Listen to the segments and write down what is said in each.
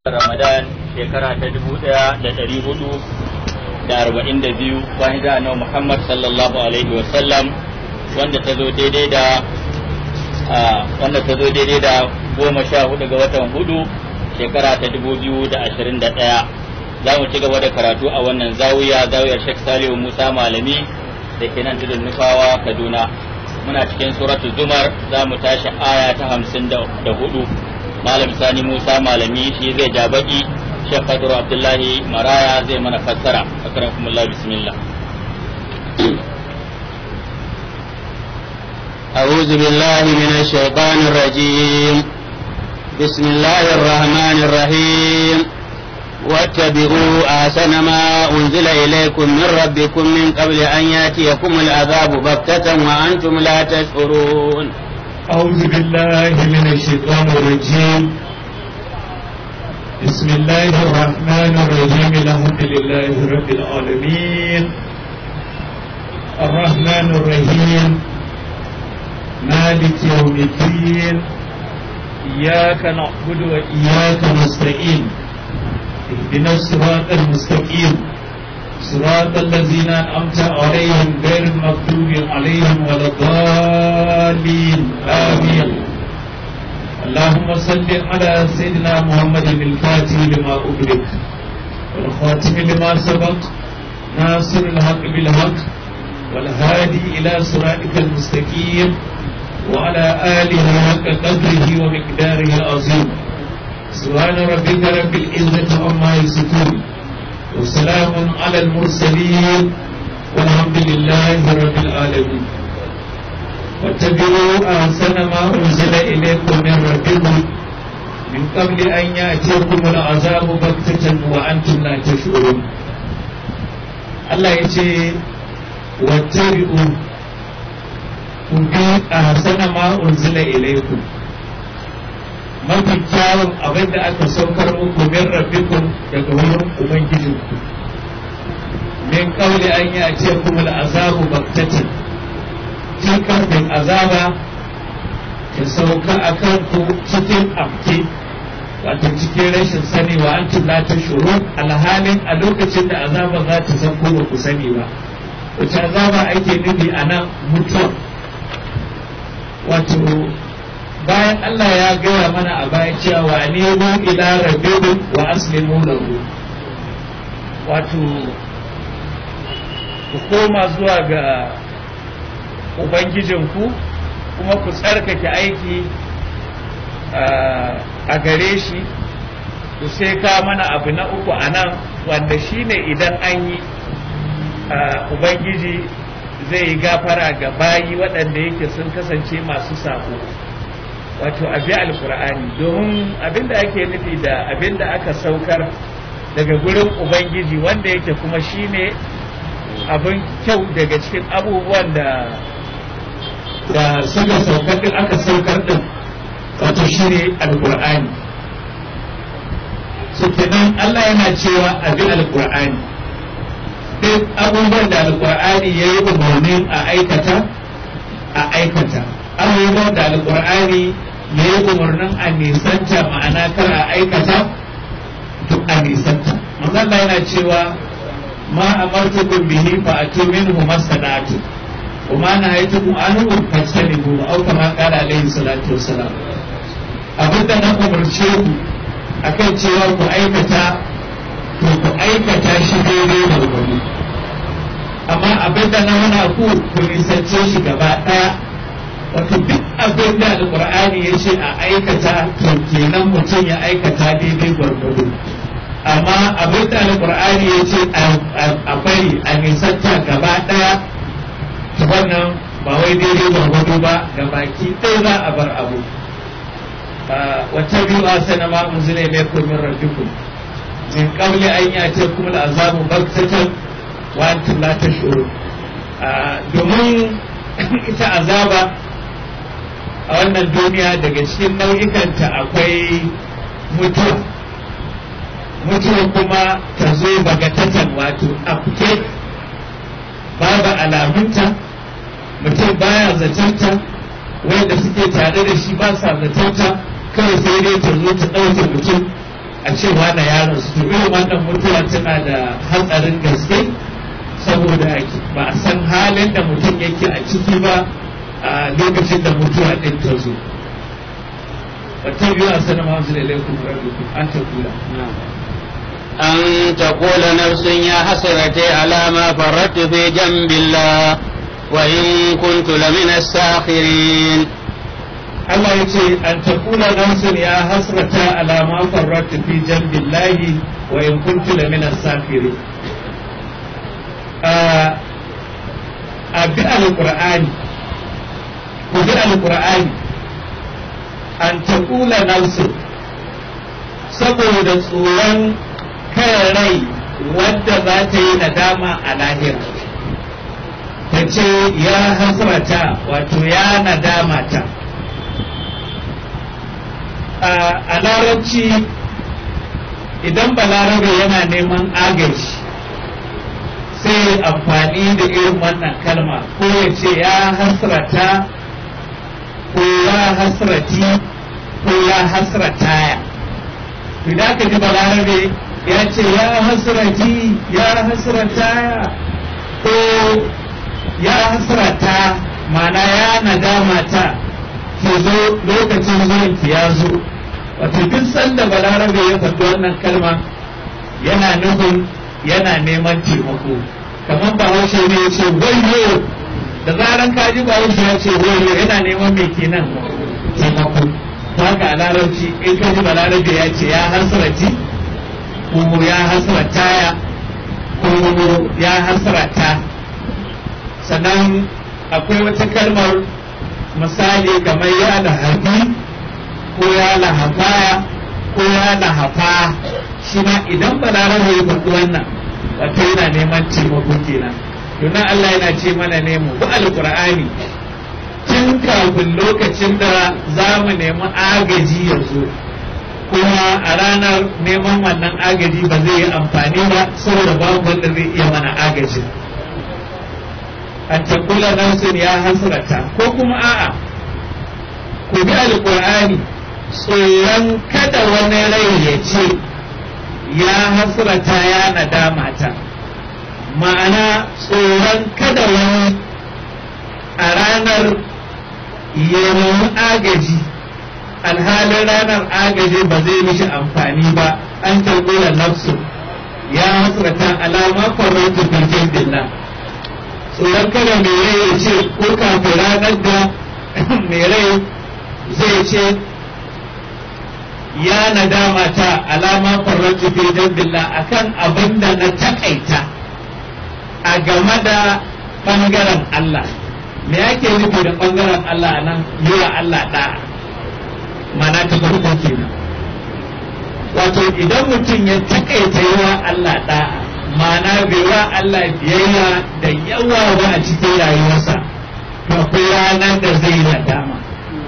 Ramadan shekara ta dubu ɗaya da ɗari hudu da arba'in da biyu bayan da annabi Muhammad sallallahu alaihi wa sallam wanda ta zo daidai da wanda ta zo daidai da goma sha hudu ga watan hudu shekara ta dubu biyu da ashirin da ɗaya za mu ci gaba da karatu a wannan zawiya zawiyar Sheikh Salihu Musa Malami da ke nan tudun Nufawa Kaduna muna cikin suratul Zumar za mu tashi aya ta hamsin da hudu malam sani musa malami shi zai ja baki shek kadru abdullahi maraya zai mana fassara akrakumullah bismillah أعوذ بالله من الشيطان الرجيم بسم الله الرحمن الرحيم واتبعوا أحسن ما أنزل إليكم من ربكم من قبل أن يأتيكم العذاب بغتة وأنتم لا تشعرون أعوذ بالله من الشيطان الرجيم بسم الله الرحمن الرحيم الحمد لله رب العالمين الرحمن الرحيم مالك يوم الدين إياك نعبد وإياك نستعين اهدنا الصراط المستقيم صراط الذين أنعمت عليهم غير المغضوب عليهم ولا الضالين آمين اللهم صل على سيدنا محمد الفاتح لما أغلق والخاتم لما سبق ناصر الحق بالحق والهادي إلى صراطك المستقيم وعلى آله حق قدره ومقداره العظيم سبحان ربك رب العزة عما يصفون وسلام على المرسلين والحمد لله رب العالمين واتبعوا أحسن ما أنزل إليكم من ربكم من قبل أن يأتيكم العذاب بغتة وأنتم لا تشعرون الله يجي واتبعوا كنتم أحسن ما أنزل إليكم mafi kyawun abin da aka saukar muku min rabbikum daga wurin ubangijinku min kauli an yi a ce kuma azabu baktatan tun kafin azaba ta sauka a kanku cikin amke wato cikin rashin sani wa an la ta shuru alhalin a lokacin da azaba za ta sauko ba ku sani ba wace azaba ake nufi a nan mutuwa wato bayan Allah ya gaya mana a baya cewa wa nemo ila rabbikum wa aslimu lahu wato ku koma zuwa ga ubangijinku kuma ku tsarkake aiki a gare shi ku sai ka mana abu na uku a nan wanda shine idan an yi ubangiji zai yi gafara ga bayi waɗanda yake sun kasance masu sako wato abi alkur'ani domin abinda ake nufi da abinda aka saukar daga gurin ubangiji wanda yake kuma shine abin kyau daga cikin abubuwan da da suka saukar din aka saukar din wato shine alkur'ani so kenan Allah yana cewa abi alkur'ani duk abubuwan da alkur'ani ya yi umarnin a aikata a aikata abubuwan da alkur'ani ya yi umarnin a nisanta ma'ana kar a aikata duk a nisanta manzo Allah yana cewa ma amartukum bihi fa atu minhu masadatu wa ma nahaytukum anhu fajtanibu aw kama qala alayhi salatu wassalam abinda na umarce ku akan cewa ku aikata to ku aikata shi daidai da gobe amma abinda na hana ku ku nisance shi gaba daya wato duk abin da alkur'ani ya ce a aikata to kenan mutum ya aikata daidai gwargwado amma abin da alkur'ani ya ce a bari a nisanta gaba daya ta wannan ba wai daidai gwargwado ba ga baki ɗaya za a bar abu wata biyu a sana ma unzila ilaykum min rabbikum min qabli an ya'tiyakum al'azabu baghtatan wa antum la tash'urun domin ita azaba a wannan duniya daga cikin nau'ikanta akwai mutuwa mutuwa kuma ta zo bagatatan wato afke babu alamunta mutum baya zatonta wanda suke tare da shi ba sa zatonta kawai sai dai ta zo ta ɗauke mutum a cewa na yaron su irin wannan mutuwa tana da hatsarin gaske saboda ba a san halin da mutum yake a ciki ba a lokacin da mutuwa ɗin ta zo wata biyu a sanar masu da laifin an ta kula أن تقول نفس يا حسرتي على ما فرطت في جنب الله وإن كنت لمن الساخرين Allah ya ce an taqula nafsun ya hasrata ala ma farratu fi jambillahi wa in kuntu la min as-safirin a bi alqur'ani ku bi alqur'ani an taqula nafsun saboda tsoron kan rai wadda za ta yi nadama a lahira ta ce ya hasrata wato ya nadama ta a larabci idan balarabe yana neman agaji sai amfani da irin wannan kalma ko ya ce ya hasrata ko ya hasrati ko ya hasrataya idan ka ji balarabe ya ce ya hasrati ya hasrataya ko ya hasrata mana ya nadama ta ki zo lokacin zuwan ki ya zo wato duk sanda balarabe ya faɗi wannan kalma yana nufin yana neman taimako kamar bahaushe ne ya ce wayo da zaran ka ji bahaushe ya ce wayo yana neman mai kenan taimako haka a larabci in ka ji balarabe ya ce ya hasrati ko ya hasrataya ko ya hasrata sannan akwai wata kalmar misali kamar ya lahabi ko ya lahafaya ko ya lahafa shi ma idan balarabe ya faɗi wannan wata yana neman taimako kenan domin Allah yana ce mana nemo bu alqur'ani tun kafin lokacin da za mu nemi agaji ya zo kuma a ranar neman wannan agaji ba zai yi amfani ba saboda babu wanda zai iya mana agajin an takula nafsin ya hasrata ko kuma a'a ku bi alqur'ani tsoron kada wani rai ya ce ya hasrata ya nadama ta ma'ana tsoron kada wani a ranar ya nemi agaji alhalin ranar agaji ba zai mishi amfani ba an takula nafsin ya hasrata alama farautu fi billah tsoron kada mai rai ya ce ko kafin ranar da mai rai zai ce ya nadama ta alama farautu fi jambillah akan abin da na takaita a game da ɓangaren Allah me yake nufi da ɓangaren Allah a nan yi wa Allah ɗa'a mana ta farko kenan wato idan mutum ya takaita yi wa Allah ɗa'a mana bai wa Allah biyayya da yawa ba a cikin rayuwarsa to akwai ranar da zai nadama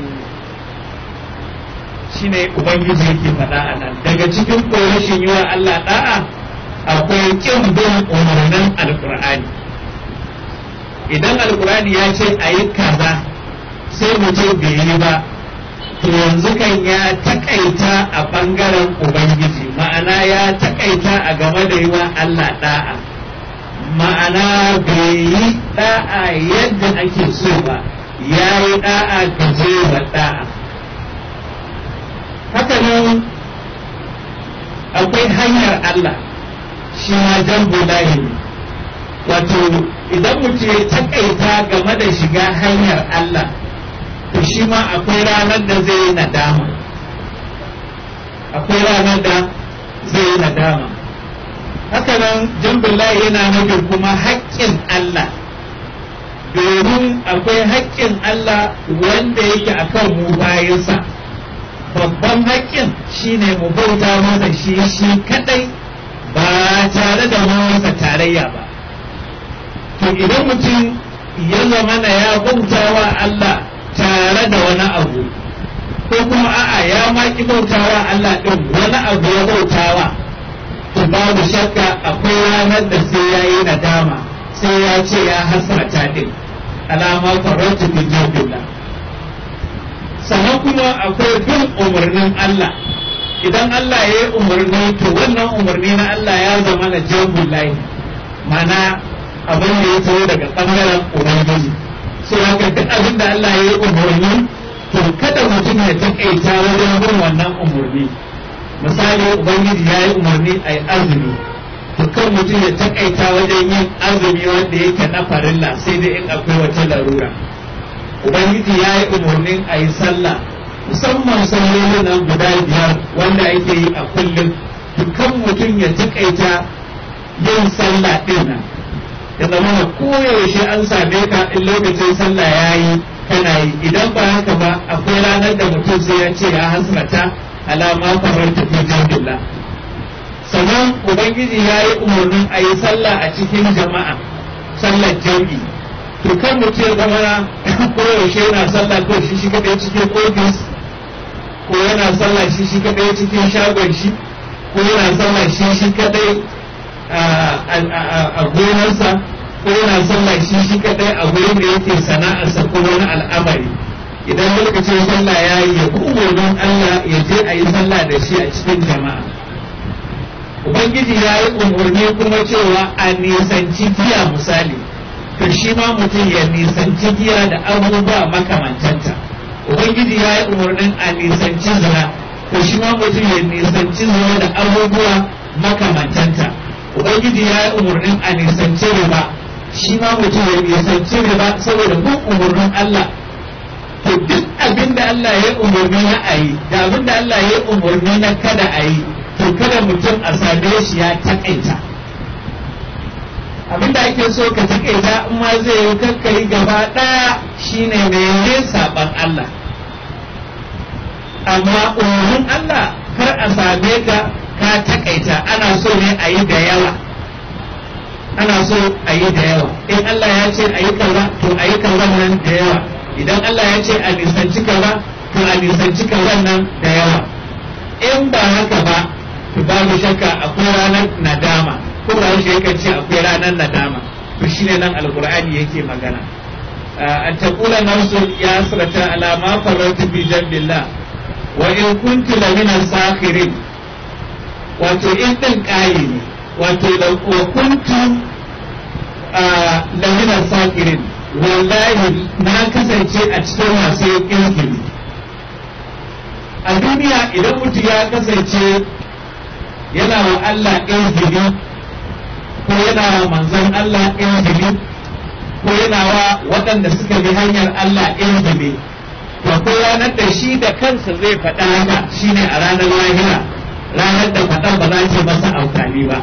shine ubangiji yake faɗa a nan daga cikin korashin yi wa Allah da'a akwai kin bin umarnin alkur'ani idan alkur'ani ya ce a yi kaza sai mutum bai yi ba to yanzu kan ya takaita a ɓangaren ubangiji ma'ana ya takaita a game da yi wa Allah da'a ma'ana bai yi da'a yadda ake so ba ya yi da'a gajewa da'a haka nan akwai hanyar Allah shi ma jambo layi ne wato idan mutum ya takaita game da shiga hanyar Allah to shi ma akwai ranar da zai yi nadama akwai ranar da zai yi nadama haka nan jambin layi yana nufin kuma haƙƙin Allah domin akwai haƙƙin Allah wanda yake akan mu bayansa babban haƙƙin shine mu bauta masa shi shi kadai ba tare da masa tarayya ba to idan mutum ya zama na ya bauta wa Allah tare da wani abu ko kuma a'a ya maki bautawa Allah ɗin wani abu ya bautawa to babu shakka akwai ranar da sai ya yi nadama sai ya ce ya hasrata ɗin alama farautu fi jirgin sannan kuma akwai bin umarnin Allah idan Allah ya yi umarni to wannan umarni na Allah ya zama na jambul layi mana abin da ya taho daga ɓangaren ubangiji so haka duk abin da Allah ya yi umarni to kada mutum ya taƙaita wajen bin wannan umarni misali ubangiji ya yi umarni a yi azumi to kan mutum ya taƙaita wajen yin azumi wanda yake na farilla sai dai in akwai wata larura ubangiji ya yi umarnin a yi sallah musamman sallolin nan guda biyar wanda ake yi a kullum dukkan mutum ya taƙaita yin sallah ɗin nan ya zama na koyaushe an same ka in lokacin sallah ya yi kana yi idan ba haka ba akwai ranar da mutum sai ya ce ya hasrata alama farar tafi jambilla sannan ubangiji ya yi umarnin a yi sallah a cikin jama'a sallar jam'i to kan mutum ya zama koyaushe yana sallah ko shi shi kaɗai cikin ofis ko yana sallah shi shi kaɗai cikin shagon shi ko yana sallah shi shi kaɗai a gonarsa ko yana sallah shi shi kaɗai a wurin da yake sana'arsa ko wani al'amari idan lokacin sallah ya yi ya umarnin Allah ya je a yi sallah da shi a cikin jama'a ubangiji ya yi umarni kuma cewa a nisanci giya misali to shi ma mutum ya nisanci giya da abubuwa makamantanta ubangiji ya yi umarnin a nisanci zina to shi ma mutum ya nisanci zina da abubuwa makamantanta ubangiji ya yi umarnin a nisanci riba shi ma mutum ya nisanci riba saboda bin umarnin Allah to duk abin da Allah ya umarni na a yi da abin da Allah ya umarni na kada a yi to kada mutum a same shi ya taƙaita abin da ake so ka taƙaita in ma zai yi kakkari gaba ɗaya shine mene saɓan Allah amma umarnin Allah kar a same ka ka taƙaita ana so ne a yi da yawa ana so a yi da yawa in Allah ya ce a yi kaza to a yi kaza nan da yawa idan Allah ya ce a nisanci kaza to a nisanci kaza nan da yawa in ba haka ba to babu shakka akwai ranar nadama ko ba shi yakan ce akwai ranar nadama to shine nan alqur'ani yake magana an taqula nafsu ya asrata ala ma farratu bi jambillah wa in kuntu lamina sakhirin wato in din kai ne wato da kuntu lamina sakirin wallahi na kasance a cikin masu kirkiri a duniya idan mutum ya kasance yana wa Allah kirkiri ko yana wa manzon Allah kirkiri ko yana wa waɗanda suka bi hanyar Allah kirkiri to ko ranar da shi da kansa zai faɗa haka shine a ranar lahira ranar da faɗan ba za ta masa amfani ba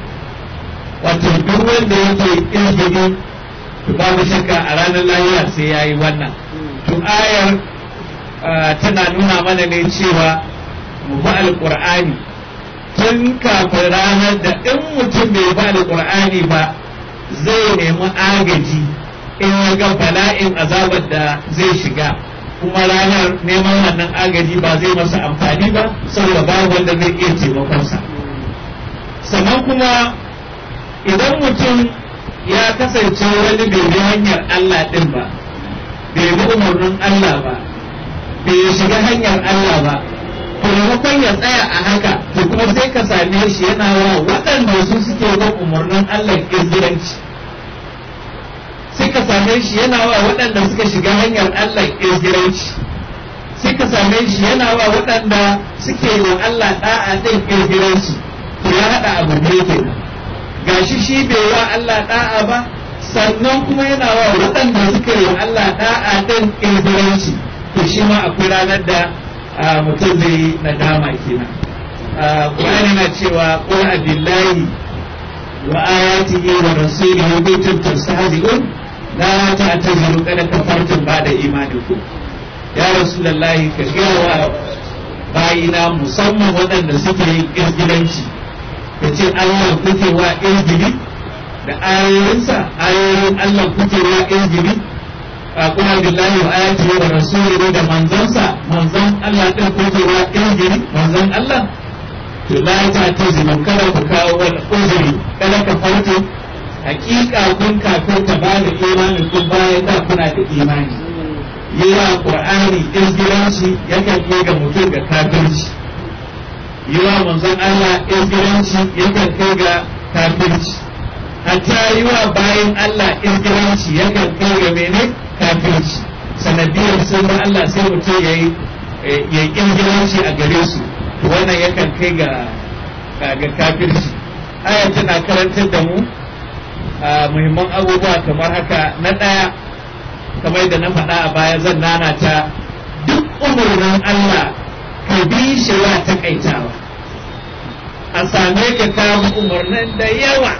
wato duk wanda yake izini to babu shakka a ranar lahira sai ya yi wannan to ayar tana nuna mana ne cewa mu bi alƙur'ani tun kafin ranar da in mutum bai bi alƙur'ani ba zai nemi agaji in ya ga bala'in azabar da zai shiga kuma ranar neman wannan agaji ba zai masa amfani ba saboda babu wanda zai iya taimakonsa sannan kuma idan mutum ya kasance wani bai bi hanyar Allah ɗin ba bai bi umarnin Allah ba bai shiga hanyar Allah ba to maimakon ya tsaya a haka to kuma sai ka same shi yana wa waɗanda su suke bin umarnin Allah izgiranci sai ka same shi yana wa waɗanda suka shiga hanyar Allah izgiranci sai ka same shi yana wa waɗanda suke wa Allah ɗa'a ɗin izgiranci to ya haɗa abu ne kenan gashi shi bai wa Allah da'a ba sannan kuma yana wa waɗanda suka yi wa Allah da'a ɗin ƙirƙiranci to shi ma akwai ranar da mutum zai yi nadama kenan Qur'ani na cewa qul abillahi wa ayatihi wa rasulihi kuntum tastahzi'un la ta'taziru qad kafartum ba'da imanikum ya rasulullahi ka ga wa bayina musamman waɗanda suke yin ƙirƙiranci da ce Allah kuke wa izgiri da ayoyinsa ayoyin Allah kuke wa izgiri a kuma billahi wa ayati wa rasulihi da manzansa manzan Allah din kuke wa izgiri manzan Allah to la ta tazimu kada ku kawo wani uzuri kada ka farko hakika kun kafin ta ba da imani kun bayan da kuna da imani yi wa qur'ani izgiranci yakan iya ga mutum ga kafirci yi wa manzon Allah izgiranci yakan kai ga kafirci hatta yi wa bayan Allah izgiranci yakan kai ga mene kafirci sanadiyar sun ba Allah sai mutum ya yi ya izgiranci a gare su wannan yakan kai ga ga kafirci aya tana karantar da mu muhimman abubuwa kamar haka na ɗaya kamar da na faɗa a baya zan nana ta duk umarnin Allah ka bi shi wa takaitawa a same ka kawo umarnin da yawa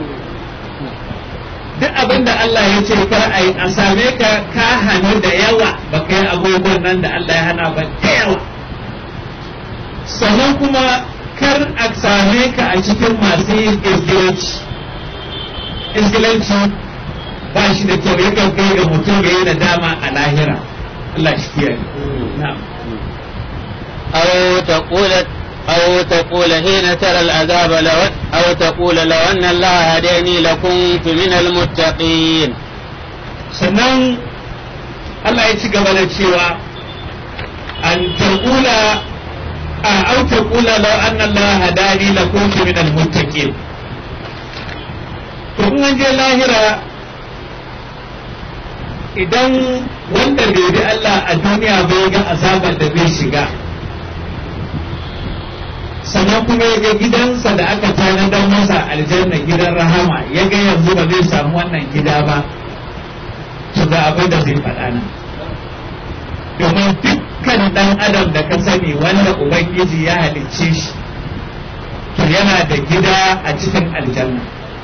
duk abin da Allah ya ce kar a yi a same ka ka hannu da yawa ba ka yi abubuwan nan da Allah ya hana ba da yawa sannan kuma kar a same ka a cikin masu yin izgilanci izgilanci ba shi da kyau yakan kai ga mutum ya yi nadama a lahira Allah shi kiyaye na'am أو تقول أو تقول حين ترى العذاب لو أو تقول لو أن الله هداني لكنت من المتقين sannan Allah ya ci gaba da cewa an taqula a au taqula law anna Allah hadani la kuntu min al-muttaqin to in an je lahira idan wanda bai bi Allah a duniya bai ga azabar da bai shiga sannan kuma ya ga gidansa da aka tanadar masa aljanna gidan rahama ya ga yanzu ba zai samu wannan gida ba to ga abin da zai faɗa nan domin dukkan ɗan adam da ka sani wanda ubangiji ya halicce shi to yana da gida a cikin aljanna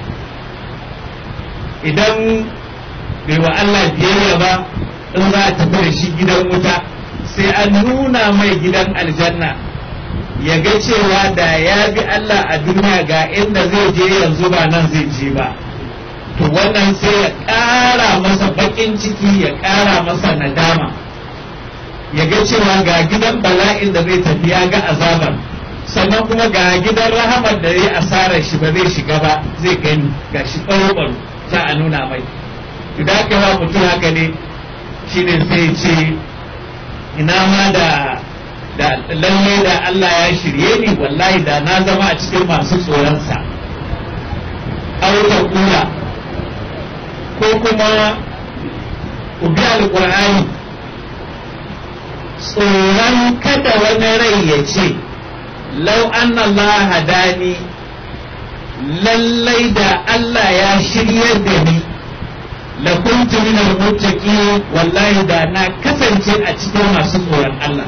idan bai wa Allah biyayya ba in za a tafi da shi gidan wuta sai an nuna mai gidan aljanna ya ga cewa da ya bi Allah a duniya ga inda zai je yanzu ba nan zai je ba to wannan sai ya ƙara masa baƙin ciki ya ƙara masa nadama ya ga cewa ga gidan bala'in da zai tafi ya ga azabar sannan kuma ga gidan rahamar da zai asarar shi ba zai shiga ba zai gani ga shi ɓaro za a nuna mai idan aka wa mutum haka ne shine sai ce ina ma da da lalle da Allah ya shirye ni wallahi da na zama a cikin masu tsoronsa auta kula ko kuma ku bi alƙur'ani tsoron kada wani rai ya ce lau anna Allah hadani lallai da Allah ya shirye da ni la kuntu min al wallahi da na kasance a cikin masu tsoron Allah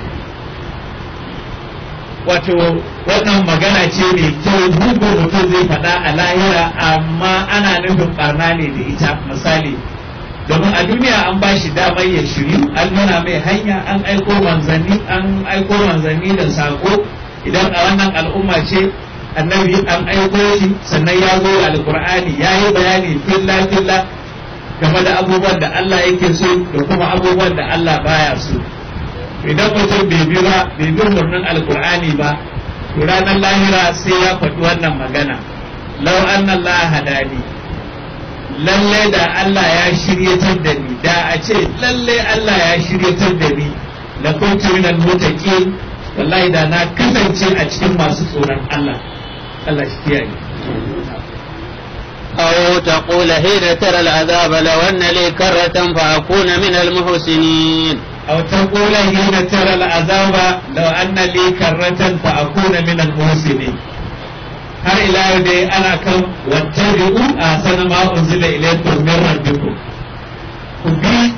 wato wannan magana ce mai kyau bugu mutum zai faɗa a lahira amma ana nufin barna ne da ita misali domin a duniya an ba shi damar ya shiryu an nuna mai hanya an aiko manzanni an aiko manzanni da sako idan a wannan al'umma ce annabi an aiko shi sannan ya zo alkur'ani ya yi bayani filla filla game da abubuwan da Allah yake so da kuma abubuwan da Allah baya so idan mutum bai bi ba bai bi umarnin alkur'ani ba to ranar lahira sai ya faɗi wannan magana lau anna Allah hadani lalle da Allah ya shiryatar da ni da a ce lalle Allah ya shiryatar da ni la kuntu minal muttaqin wallahi da na kasance a cikin masu tsoron Allah Allah shi kiyaye أو تقول حين ترى العذاب لو أن لي كرة فأكون من المحسنين أو تقول حين ترى العذاب لو أن لي كرة فأكون من المحسنين har ila yau dai ana kan wattabi'u ahsana ma unzila ilaykum min rabbikum ku bi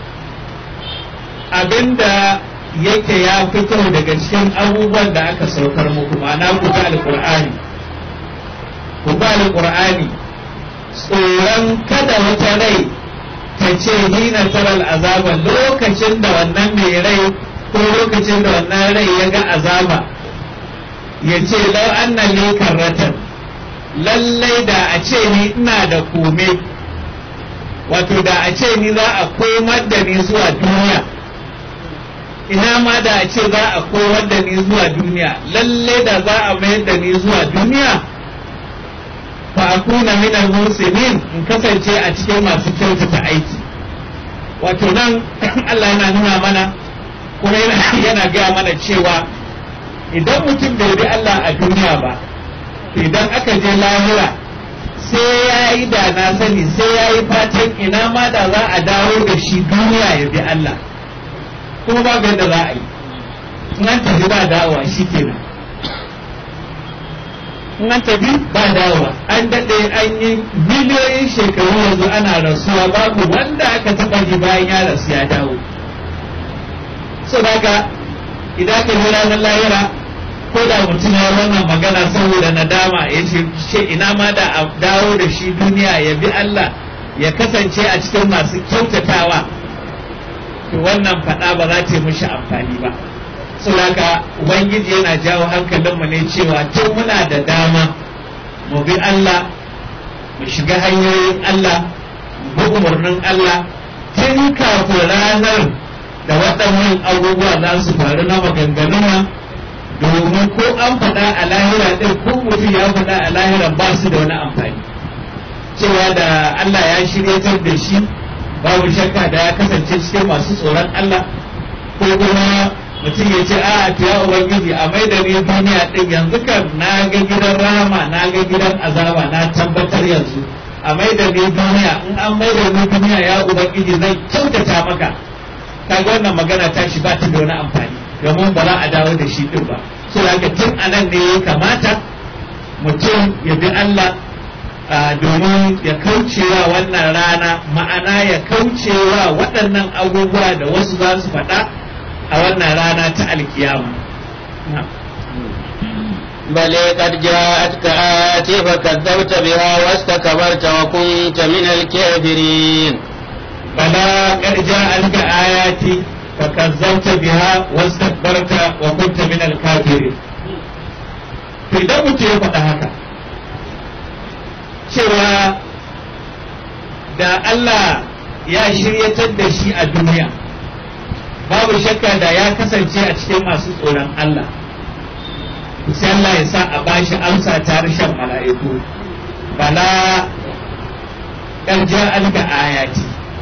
abinda yake ya fito daga cikin abubuwan da aka saukar muku ma'ana ku bi alqur'ani ku bi alqur'ani tsoron kada wata rai ta ce hina taral azaba lokacin da wannan mai rai ko lokacin da wannan rai ya ga azaba ya ce lau anna li karratan lallai da a ce ni ina da kome wato da a ce ni za a komar da ni zuwa duniya ina ma da a ce za a komar da ni zuwa duniya lallai da za a mayar da ni zuwa duniya fa akuna min al-muslimin in kasance a cikin masu kyautata aiki wato nan Allah yana nuna mana kuma yana gaya mana cewa idan mutum bai bi Allah a duniya ba idan aka je lahira sai ya yi da na sani sai ya yi fatan ina ma da za a dawo da shi duniya ya bi Allah kuma ba ga yadda za a yi in an tafi ba dawowa shi kenan in an tafi ba dawowa an daɗe an yi miliyoyin shekaru yanzu ana rasuwa babu wanda aka taɓa ji bayan ya rasu ya dawo so daga idan ka ji ranar lahira ko da mutum ya wannan magana saboda nadama ya ce ina ma da a dawo da shi duniya ya bi Allah ya kasance a cikin masu kyautatawa to wannan faɗa ba za ta yi mishi amfani ba saboda ubangiji yana jawo hankalinmu ne cewa tun muna da dama mu bi Allah mu shiga hanyoyin Allah mu bi umarnin Allah tun kafin ranar da waɗannan abubuwa za su faru na maganganun nan domin ko an faɗa a lahira ɗin ko mutum ya faɗa a lahira ba su da wani amfani cewa da Allah ya shiryatar da shi babu shakka da ya kasance cikin masu tsoron Allah ko kuma mutum ya ce a ya ubangiji a mai da ni duniya ɗin yanzu kan na ga gidan rama na ga gidan azaba na tabbatar yanzu a mai da ni duniya in an mai da ni duniya ya ubangiji zai kyautata maka kaga wannan magana ta shi ba ta da wani amfani domin ba za a dawo da shi din ba so haka tun anan ne ya kamata mutum ya bi Allah domin ya kaucewa wannan rana ma'ana ya kaucewa waɗannan abubuwa da wasu za su faɗa a wannan rana ta alkiyama بل قد جاءتك آياتي فكذبت بها واستكبرت وكنت من الكافرين بلى قد جاءتك آياتي فكذبت بها واستكبرت وكنت من الكافرين to idan mutum ya faɗa haka cewa da Allah ya shiryatar da shi a duniya babu shakka da ya kasance a cikin masu tsoron Allah sai Allah ya sa a bashi amsa ta harshen mala'iku bala ƙarja alka ayati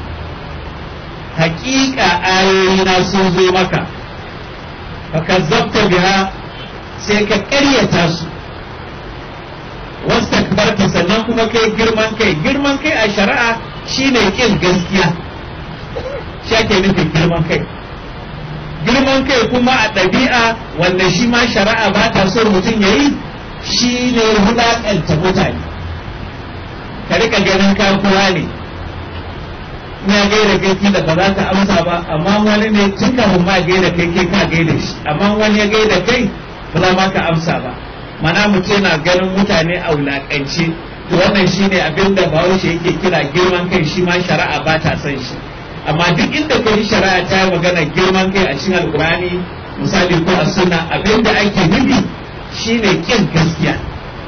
haƙiƙa ayoyina sun zo maka baka zabta biha sai ka ƙaryata su wasu takbarta sannan kuma kai girman kai girman kai a shari'a shine ƙin gaskiya shi ake nufin girman kai girman kai kuma a ɗabi'a wanda shi ma shari'a ba ta so mutum ya yi shi ne wulaƙanta mutane ka rika ganin kakuwa ne ya gaida kai kila ba za ta amsa ba amma wani ne tun kafin ma gaida kai kai ka gaida shi amma wani ya gaida kai ba za ma ka amsa ba mana mutum yana ganin mutane a wulaƙance to wannan shine abin da bahaushe yake kira girman kai shi ma shari'a ba ta son shi amma duk inda kai shari'a ta yi magana girman kai a cikin alkurani misali ko a sunna abin da ake nufi shine kin gaskiya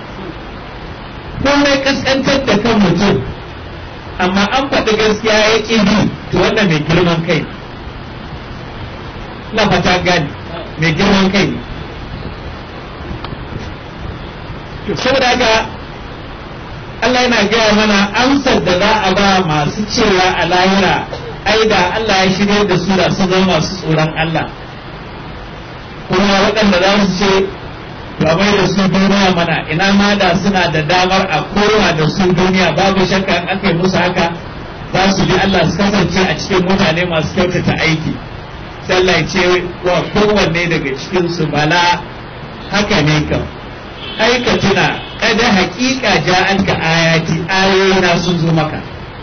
komai kaskantar da kan mutum amma an faɗi gaskiya ya ƙi bi to wannan mai girman kai na fata gani mai girman kai ne saboda haka Allah yana gaya mana amsar da za a ba masu cewa a lahira ai da Allah ya shirya da su da su zama masu tsoron Allah kuma waɗanda za su ce ba mai da su duniya mana ina ma da suna da damar a kowa da su duniya babu shakka in aka yi musu haka za su bi Allah su kasance a cikin mutane masu kyautata aiki sai Allah ya ce wa kowanne daga cikin su bala haka ne kam aika tuna kada haƙiƙa ja'anka ayati ayoyina sun zo maka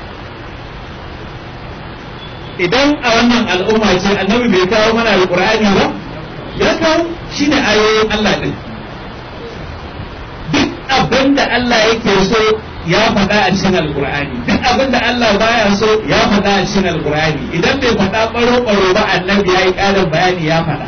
idan a wannan al'umma ce annabi bai kawo mana alqur'ani ba ya kawo shine ayoyin Allah din duk abin da Allah yake so ya faɗa a cikin alqur'ani duk abin da Allah baya so ya faɗa a cikin alqur'ani idan bai faɗa baro baro ba annabi yayi ƙarin bayani ya faɗa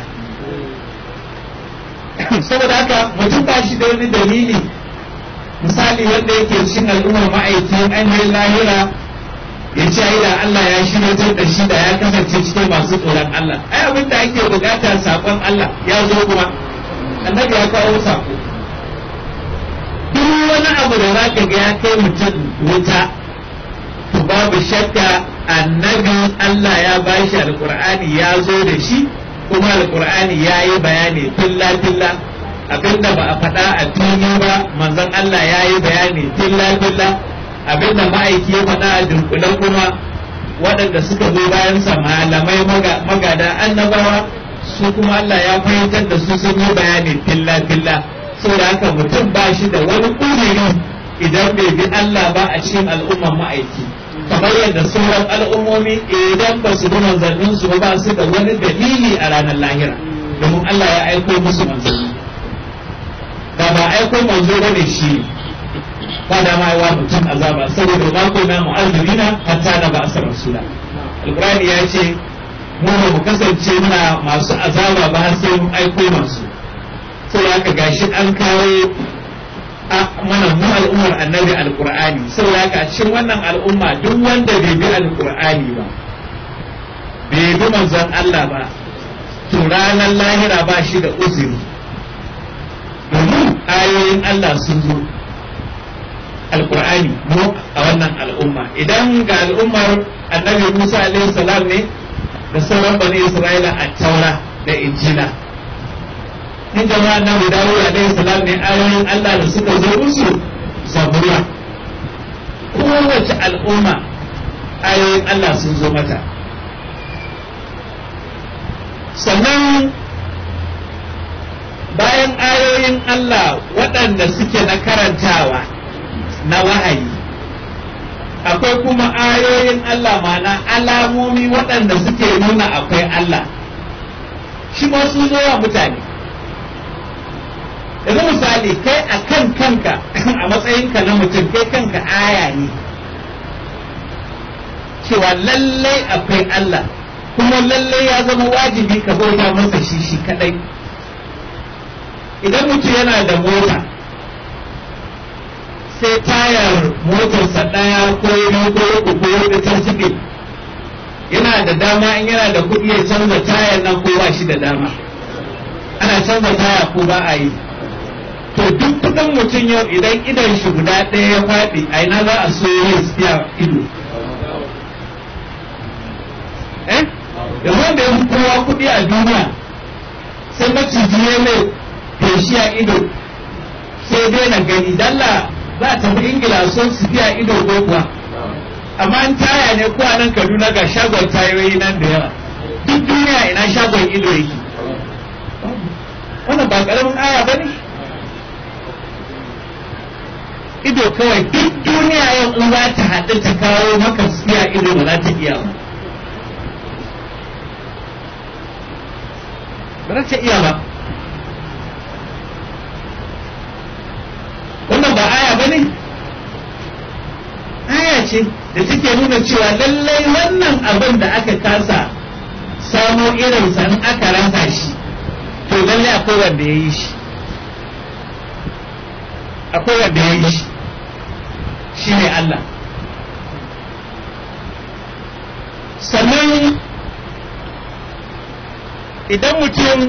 saboda haka mutum ba shi da wani dalili misali wanda yake cikin al'ummar ma'aikin an yi lahira ya ce ai da Allah ya shirya da shi da ya kasance cikin masu tsoron Allah ai abin da ake bukata sakon Allah ya zo kuma annabi ya kawo sako duk wani abu da za ka ga ya kai mutum wuta to babu shakka annabi Allah ya bashi alkur'ani ya zo da shi kuma alkur'ani ya yi bayani filla filla abinda ba a faɗa a fili ba manzon Allah ya yi bayani filla filla abinda ma'aiki ya faɗa a dunkulen kuma waɗanda suka zo bayansa malamai magada annabawa su kuma Allah ya fahimtar da su sun yi bayani filla filla saboda haka mutum ba shi da wani ƙudiri idan bai bi Allah ba a cikin al'umman ma'aiki kamar yadda sauran al'ummomi idan ba su bi manzannin su ba su da wani dalili a ranar lahira domin Allah ya aiko musu manzanni da ba aiko manzo bane shi ba da ma wa mutum azaba saboda ma ko na mu'azzirina hatta na ba asar rasula alqur'ani ya ce mu ba mu kasance muna masu azaba ba har sai mun aiko masu sai haka gashi an kawo mana mu al'ummar annabi alqur'ani sai haka a cikin wannan al'umma duk wanda bai bi alqur'ani ba bai bi manzon Allah ba to ranar lahira ba shi da uzuri domin ayoyin Allah sun zo alkur'ani mu a wannan al'umma idan ga al'ummar annabi Musa alaihi salam ne da sauran bani Isra'ila a taura da injila in jama'a annabi Dawud alaihi salam ne ayoyin Allah da suka zo musu zabura kowace al'umma ayoyin Allah sun zo mata sannan bayan ayoyin Allah waɗanda suke na karantawa na wahayi akwai kuma ayoyin Allah mana alamomi waɗanda suke nuna akwai Allah shi ma sun zo wa mutane yanzu misali kai a kan kanka a matsayinka na mutum kai kanka aya ne cewa lallai akwai Allah kuma lallai ya zama wajibi ka bauta masa shi shi kadai idan mutum yana da mota sai tayar motarsa ɗaya ko biyu ko uku ko huɗu ta zube yana da dama in yana da kuɗi ya canza tayar nan ko ba shi da dama ana canza taya ko ba a yi to duk kuɗin mutum yau idan idan shi guda ɗaya ya faɗi a ina za a so ya siya ido eh da wanda ya fi kowa kuɗi a duniya sai maciji ya mai feshi a ido sai dai na gani dalla za ta fi ingila son su biya ido ko kuwa amma an taya ne ko a nan kaduna ga shagon tayoyi nan da yawa duk duniya ina shagon ido yake wannan ba karamin aya ba ne ido kawai duk duniya yau in za ta haɗu ta kawo maka siya ido ba za ta iya ba ba za ta iya ba wannan ba aya ba ne aya ce da take nuna cewa lallai wannan abin da aka kasa samo irinsa in aka rasa shi to lallai akwai wanda ya yi shi akwai wanda ya yi shi shi ne Allah sannan idan mutum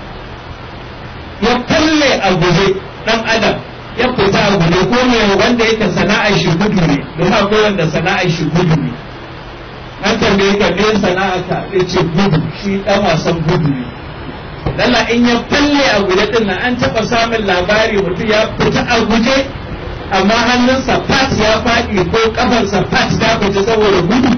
ya kulle a guje ɗan adam ya fita a guje ko ne wanda yake sana'ar shi gudu ne don akwai wanda sana'ar shi gudu ne an tambaye ka me sana'a ka ya ce gudu shi dan wasan gudu ne lalla in ya falle a guje din nan an taba samun labari mutum ya fita a guje amma hannunsa fat ya faɗi ko kafarsa fat ta fita saboda gudu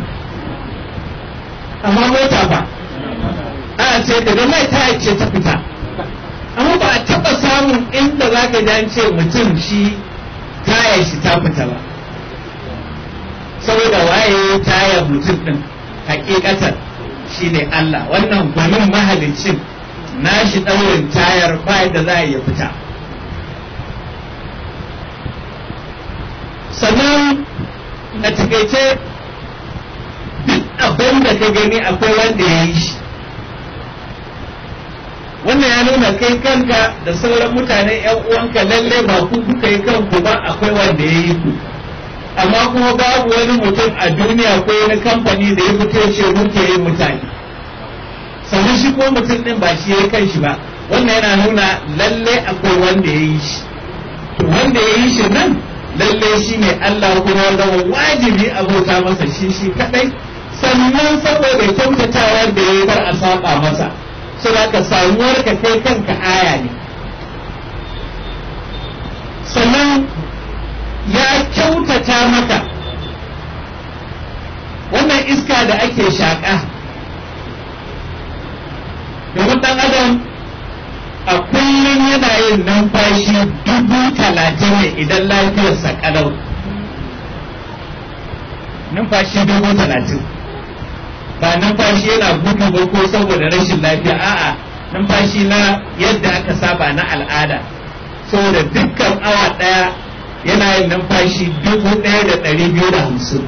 amma mota ba a ce da mai ta ce ta fita amma ba a taɓa samun inda za ka ji ce mutum shi taya shi ta fita ba saboda waye taya mutum ɗin hakikatar shi ne Allah wannan gwanin mahalicin nashi ɗaurin tayar ba da za a iya fita sannan a takaice duk abin da ka gani akwai wanda ya yi shi wannan ya nuna kai kanka da sauran mutane yan uwanka lalle ba ku kuka yi kanku ba akwai wanda ya yi ku amma kuma babu wani mutum a duniya ko wani kamfani da ya fito ce muke yin mutane sannan shi ko mutum din ba shi ya kan shi ba wannan yana nuna lalle akwai wanda ya yi shi to wanda ya yi shi nan lalle shi ne Allah kuma wanda wajibi abota masa shi shi kadai sannan saboda kyautatawar da ya bar a saba masa saboda ka samuwar ka kai kanka aya ne sannan ya kyautata maka wannan iska da ake shaƙa domin ɗan adam a kullum yana yin numfashi dubu talatin ne idan lafiyarsa ƙalau numfashi dubu talatin ba numfashi yana gudu ba ko saboda rashin lafiya a'a numfashi na yadda aka saba na al'ada saboda dukkan awa ɗaya yana yin numfashi dubu ɗaya da ɗari biyu da hamsin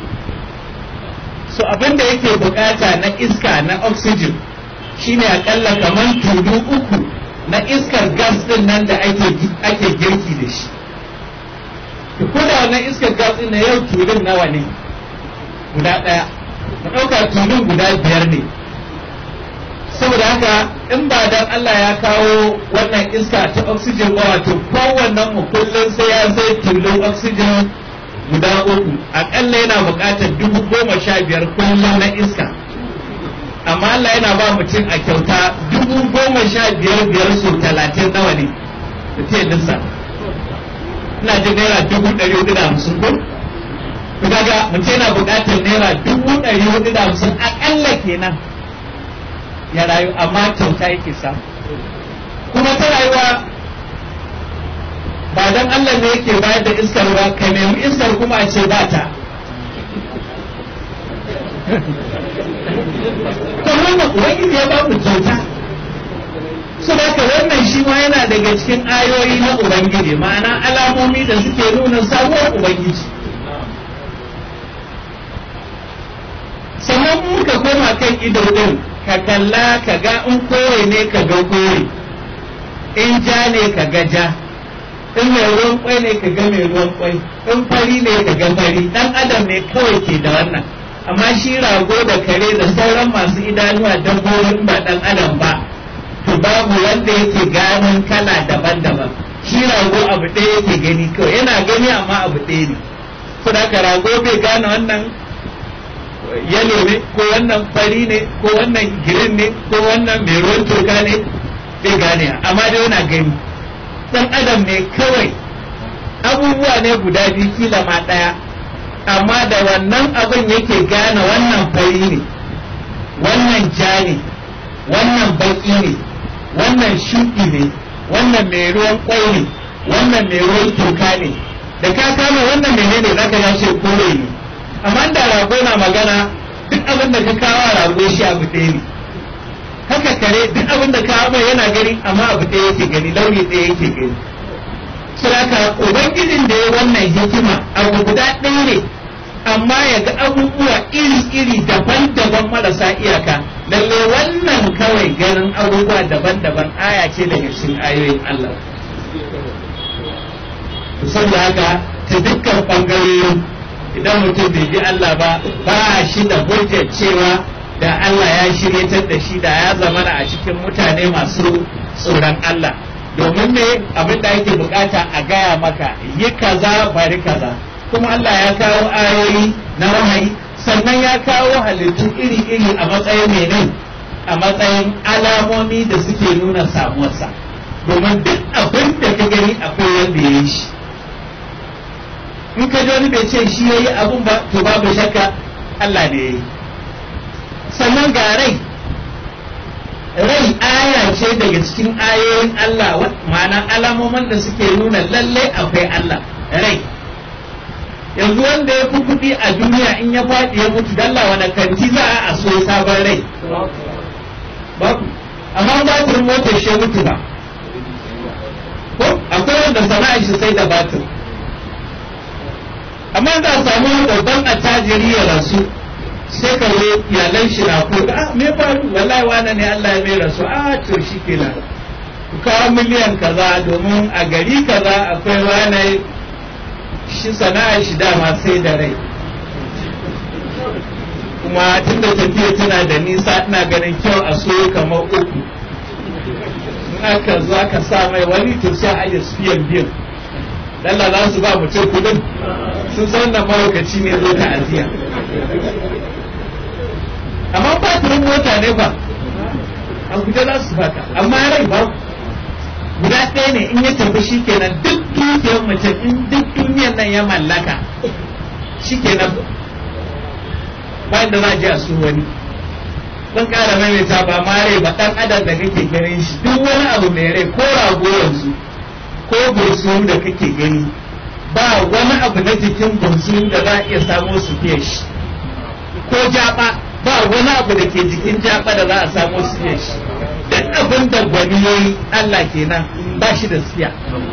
so abin da yake bukata na iska na oxygen shine akalla kamar tudu uku na iskar gas din nan da ake girki da shi ko da wannan iskar gas din na yau tudun nawa ne guda ɗaya ka ɗauka tudun guda biyar ne saboda haka in ba dan Allah ya kawo wannan iska ta oxygen ba wato kowannen mu kullum sai ya sai tulun oxygen guda uku akalla yana buƙatar dubu goma sha biyar kullum na iska amma Allah yana ba mutum a kyauta dubu goma sha biyar biyar su talatin nawa ne da ta lissa ina jin naira dubu ɗari hudu da hamsin ko kaga mutum yana buƙatar naira dubu ɗari hudu da hamsin akalla kenan ya rayu amma kyauta yake samu kuma ta rayuwa ba dan Allah ne yake bayar da iskar ba ka nemi iskar kuma a ce ba ta to wannan ubangiji ya ba mu kyauta su haka wannan shi ma yana daga cikin ayoyi na ubangiji ma'ana alamomi da suke nuna sabuwar ubangiji sannan muka koma kan ido din ka kalla ka ga in kore ne ka ga kore in ja ne ka ga ja in mai ruwan kwai ne ka ga mai ruwan kwai in fari ne ka ga fari dan adam ne kawai ke da wannan amma shi rago da kare da sauran masu idanuwa dabbobin ba dan adam ba to babu wanda yake ganin kala daban-daban shi rago abu ɗaya yake gani kawai yana gani amma abu ɗaya ne saboda rago bai gane wannan yalo ne ko wannan fari ne ko wannan girin ne ko wannan mai ruwan toka ne bai gane amma dai yana gani dan adam ne kawai abubuwa ne guda biyu kila ma ɗaya amma da wannan abin yake gane wannan fari ne wannan ja ne wannan baki ne wannan shuɗi ne wannan mai ruwan kwai ne wannan mai ruwan toka ne da ka kama wannan menene zaka ya ce kore ne amma da rago na magana duk abin da ka kawo rago shi abu ɗaya ne haka kare duk abin da kawo mai yana gani amma abu ɗaya yake gani launi ɗaya yake gani saboda ubangijin da ya wannan hikima abu guda ɗaya ne amma ya ga abubuwa iri-iri daban-daban marasa iyaka lalle wannan kawai ganin abubuwa daban-daban aya ce daga cikin ayoyin Allah saboda haka ta dukkan ɓangarorin idan mutum bai bi Allah ba ba shi da hujjar cewa da Allah ya shiryatar da shi da ya zamana a cikin mutane masu tsoron Allah domin me abin da ake bukata a gaya maka yi kaza bari kaza kuma Allah ya kawo ayoyi na wahayi sannan ya kawo halittu iri-iri a matsayin mene a matsayin alamomi da suke nuna samuwarsa domin duk abin da ka gani akwai wanda ya yi shi in ka ji wani bai ce shi ya yi abun ba to babu shakka Allah ne ya yi sannan ga rai rai aya ce daga cikin ayoyin Allah ma'ana alamomin da suke nuna lallai akwai Allah rai yanzu wanda ya fi kuɗi a duniya in ya faɗi ya mutu dalla wani kanti za a so sabon rai babu amma batirin motar shi mutu ba ko akwai wanda sana'a shi sai da batir amma za a samu babban attajiri ya rasu sai ka zo iyalan shi na ko ah me faru wallahi wani ne Allah ya mai rasu ah to shi kenan ku kawo miliyan kaza domin a gari kaza akwai wani shi sana'a shi dama sai da rai kuma tun da tafiya tana da nisa ina ganin kyau a so kamar uku in aka zo aka sa mai wani to sai a yi siyan biyan dalla za su ba mutum kudin sun san da mahaukaci ne zo ta'aziyya amma batirin mota ne ba a guje za su baka amma rai ba guda ɗaya ne in ya tafi shi kenan duk dukiyar mutum in duk duniyar nan ya mallaka shi kenan bayan da za a je a su wani zan ƙara maimaita ba ma rai ba ɗan adam da kake ganin shi duk wani abu mai rai ko rago yanzu ko bursuru da kake gani ba wani abu na jikin bursuru da za a iya samo su fiye shi ko jaba ba wani abu da ke jikin jaba da za a samo su fiye shi duk abin da gwani ya yi Allah kenan ba shi da siya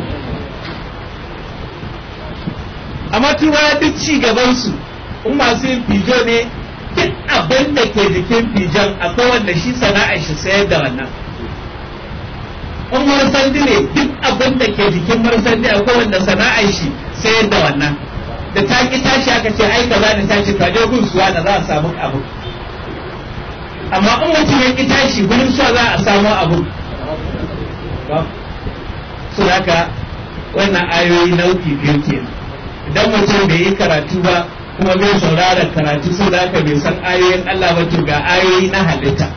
amma tura duk ci gabansu in masu yin fijo ne duk abin da ke jikin fijon akwai wanda shi sana'ar shi sayar da wannan in marsandi ne duk abin da ke jikin marsandi akwai wanda sana'ar shi sayar da wannan da ta ki tashi aka ce ai kaza ne ta ce ka je gun suwa da za a samu abu amma in mutum ya ki tashi gurin suwa za a samu abu su haka wannan ayoyi nau'i biyu kenan idan mutum bai yi karatu ba kuma bai saurara karatu so da haka bai san ayoyin Allah ba to ga ayoyi na halitta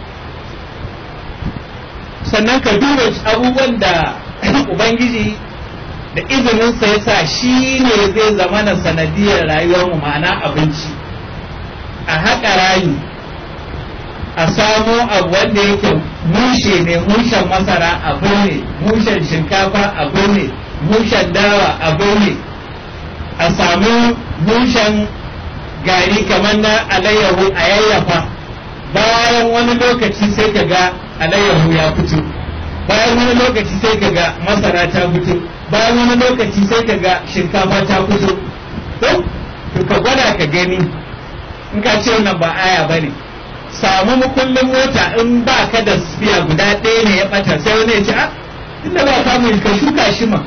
sannan ka duba abubuwan da ubangiji da izinin sa yasa shi ne zai zama na sanadiyar rayuwar mu ma'ana abinci a haƙa rayu a samo abu wanda yake mushe ne mushen masara abu ne mushen shinkafa abu ne mushen dawa abu ne a samu mushen gari kamar na alayyahu a yayyafa bayan wani lokaci sai ka ga alayyahu ya fito bayan wani lokaci sai ka ga masara ta fito bayan wani lokaci sai ka ga shinkafa ta fito to ka gwada ka gani in ka ce wannan ba aya ba ne samu mukullin mota in ba ka da spiya guda ɗaya ne ya ɓata sai wani ya ce a inda ba ka mai ka shuka shi ma